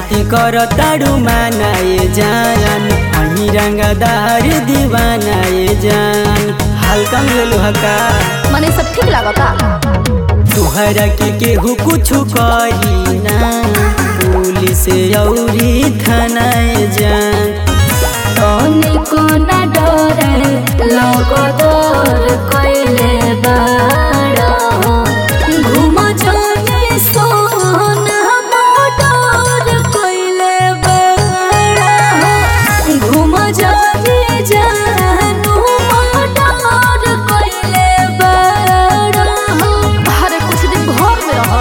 खाती कर तारू मानाए जान हमी रंगदार दीवानाए जान हल्का मिलल हका मने सब ठीक लागता तुहरा के केहू कुछ करी ना पुलिस औरी थानाए जान तनिको न डरे लगदर कइले बाड़ा घुम जाने सोना मोटर कइले बाड़ा घुम जाने जानू मोटर कइले बाड़ा अरे कुछ दिन घर में रहो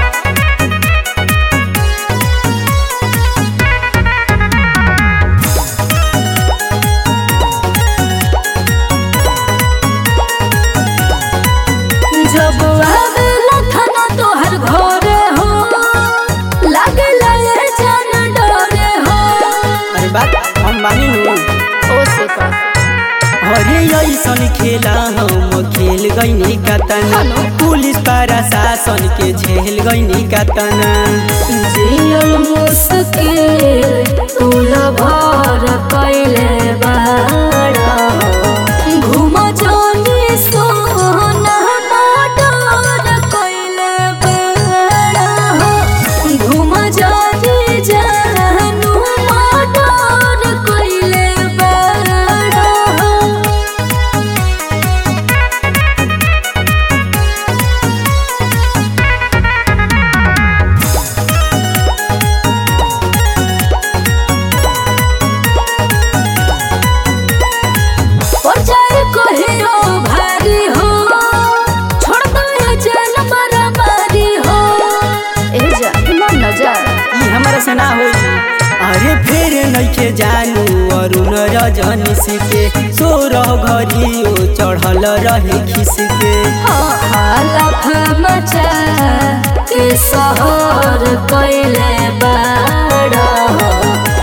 जब आवेला खाना तोहर घरे हो लागेला ये जान डरे हो अरे बात हम बानी नु ओ से का अरे ऐसन खेला हम खेल गईनी कतना हेलो। पुलिस प्रशासन के झेल गईनी कतना जियल मुश्किल तुल भर कइले बाड़ा घुम जानी सोना मोटर कइले बाड़ा घुम जानी जानू मोटर कइले बाड़ा जाए कहियो भारी हो छोड़ दो ये जेल मारी हो ए जा इमाम न जा ई हमारा से ना होई अरे फिर नइखे जानू अरुण रजनी के सोरह घड़ी ओ चढ़ल रहे खिस के हालत मचा के सहर कइले बाड़ा